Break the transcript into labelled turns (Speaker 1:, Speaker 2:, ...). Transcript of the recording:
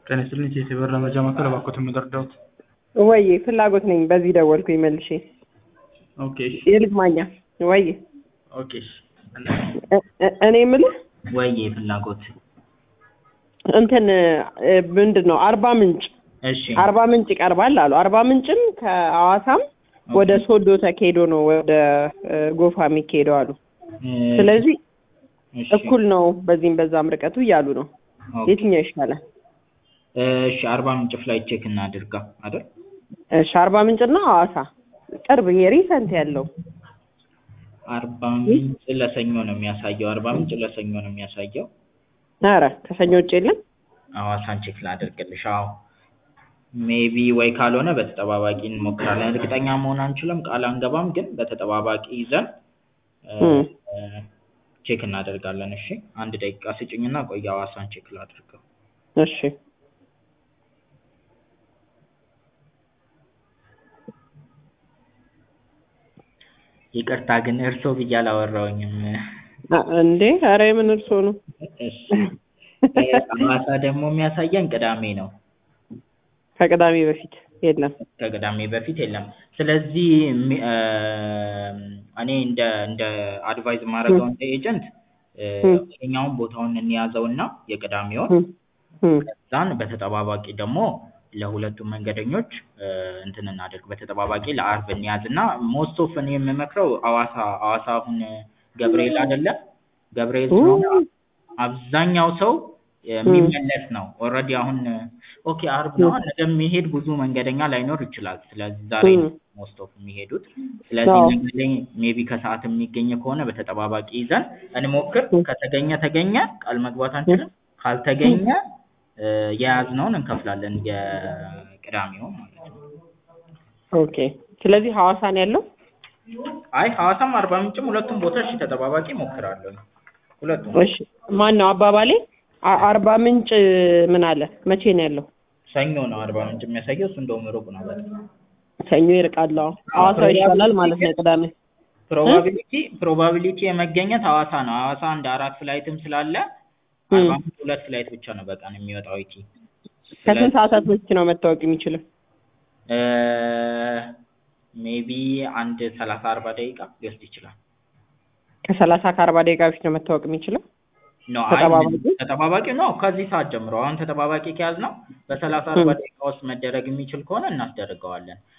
Speaker 1: ጤና ይስጥልኝ ቴቴ በር ለመረጃ ማዕከል እባክዎትን የምትረዳዎት?
Speaker 2: ወይ ፍላጎት ነኝ። በዚህ ደወልኩኝ መልሼ።
Speaker 1: ኦኬ እሺ
Speaker 2: የልጅ ማኛ ወይ
Speaker 1: ኦኬ እሺ
Speaker 2: እ- እ- እኔ የምልህ
Speaker 3: ወይ ፍላጎት
Speaker 2: እንትን እ፣ ምንድን ነው አርባ ምንጭ
Speaker 3: እሺ
Speaker 2: አርባ ምንጭ ይቀርባል አሉ። አርባ ምንጭም ከሐዋሳም ወደ ሶዶ ተኬዶ ነው ወደ እ፣ ጎፋ የሚካሄደው አሉ።
Speaker 3: እ፣
Speaker 2: ስለዚህ
Speaker 3: እሺ
Speaker 2: እኩል ነው በዚህም በዛም ርቀቱ እያሉ ነው።
Speaker 3: ኦኬ።
Speaker 2: የትኛው ይሻላል?
Speaker 3: እሺ አርባ ምንጭ ፍላይት ቼክ እናድርጋ አይደል?
Speaker 2: እሺ አርባ ምንጭና ሐዋሳ ቅርብ ይሄ ሪሰንት ያለው
Speaker 3: አርባ ምንጭ ለሰኞ ነው የሚያሳየው። አርባ ምንጭ ለሰኞ ነው የሚያሳየው።
Speaker 2: ኧረ ከሰኞ ውጭ የለም።
Speaker 3: ሐዋሳን ቼክ ላድርግልሽ። አዎ ሜቢ ወይ ካልሆነ በተጠባባቂ እንሞክራለን። እርግጠኛ መሆን አንችልም፣ ቃል አንገባም፣ ግን በተጠባባቂ ይዘን እ፣
Speaker 2: እም።
Speaker 3: እ፣ ቼክ እናደርጋለን። እሺ አንድ ደቂቃ ስጭኝና ቆይ ሐዋሳን ቼክ ላድርገው።
Speaker 2: እሺ
Speaker 3: ይቅርታ ግን እርሶ ብዬ አላወራሁኝም።
Speaker 2: አ- እንዴ ኧረ የምን እርሶ ነው?
Speaker 3: እሺ እ፣ ሐዋሳ ደግሞ የሚያሳየን ቅዳሜ ነው።
Speaker 2: ከቅዳሜ በፊት የለም።
Speaker 3: ከቅዳሜ በፊት የለም። ስለዚህ ሚ- እ፣ እኔ እንደ እንደ አድቫይዝ የማደርገው እንደ ኤጀንት
Speaker 2: እም።
Speaker 3: ይሄኛውን ቦታውን እንያዘውና የቅዳሜውን
Speaker 2: እም፣ እም።
Speaker 3: ከዛን በተጠባባቂ ደግሞ ለሁለቱም መንገደኞች እ፣ እንትን እናደርግ በተጠባባቂ ለአርብ እንያዝና ሞስት ኦፍ እኔ የምመክረው ሐዋሳ ሐዋሳ አሁን ገብርኤል አይደለ ገብርኤል ስለሆነ አብዛኛው ሰው የሚመለስ ነው። ኦልሬዲ አሁን ኦኬ አርብ ነው ነገ የሚሄድ ብዙ መንገደኛ ላይኖር ይችላል። ስለዚህ ዛሬ
Speaker 2: እም።
Speaker 3: ሞስት ኦፍ የሚሄዱት ስለዚህ
Speaker 2: አዎ።
Speaker 3: ነገ ላይ ሜቢ ከሰዓት የሚገኝ ከሆነ በተጠባባቂ ይዘን እንሞክር።
Speaker 2: እም።
Speaker 3: ከተገኘ ተገኘ፣ ቃል መግባት አንችልም። ካልተገኘ እ፣ የያዝነውን እንከፍላለን የቅዳሜውን ማለት ነው።
Speaker 2: ኦኬ ስለዚህ ሐዋሳ ነው ያለው።
Speaker 3: አይ ሐዋሳም አርባ ምንጭም ሁለቱም ቦታ እሺ ተጠባባቂ እሞክራለሁ። ሁለቱም
Speaker 2: እሺ ማን ነው አባባሌ? አ- አርባ ምንጭ ምን አለ? መቼ ነው ያለው?
Speaker 3: ሰኞ ነው አርባ ምንጭ የሚያሳየው። እሱ እንደውም ሩቅ ነው በጣም።
Speaker 2: ሰኞ ይርቃል። አዎ ሐዋሳ ይሻላል ማለት ነው ቅዳሜ።
Speaker 3: ፕሮባቢሊቲ ፕሮባቢሊቲ የመገኘት ሐዋሳ ነው። ሐዋሳ አንድ አራት ፍላይትም ስላለ
Speaker 2: እም።
Speaker 3: አርባ ምንጭ ሁለት ፍላይት ብቻ ነው በቀን የሚወጣው ኢቲ።
Speaker 2: ከስንት ሰዓታት በፊት ነው መታወቅ የሚችለው?
Speaker 3: ሜቢ አንድ ሰላሳ አርባ ደቂቃ ሊወስድ ይችላል።
Speaker 2: ከሰላሳ ከአርባ ደቂቃ በፊት ነው መታወቅ የሚችለው።
Speaker 3: ኖ አይ
Speaker 2: ተጠባባቂ?
Speaker 3: ተጠባባቂ ነው። ከዚህ ሰዓት ጀምሮ አሁን ተጠባባቂ ከያዝ ነው በሰላሳ አርባ ደቂቃ ውስጥ መደረግ የሚችል ከሆነ እናስደርገዋለን።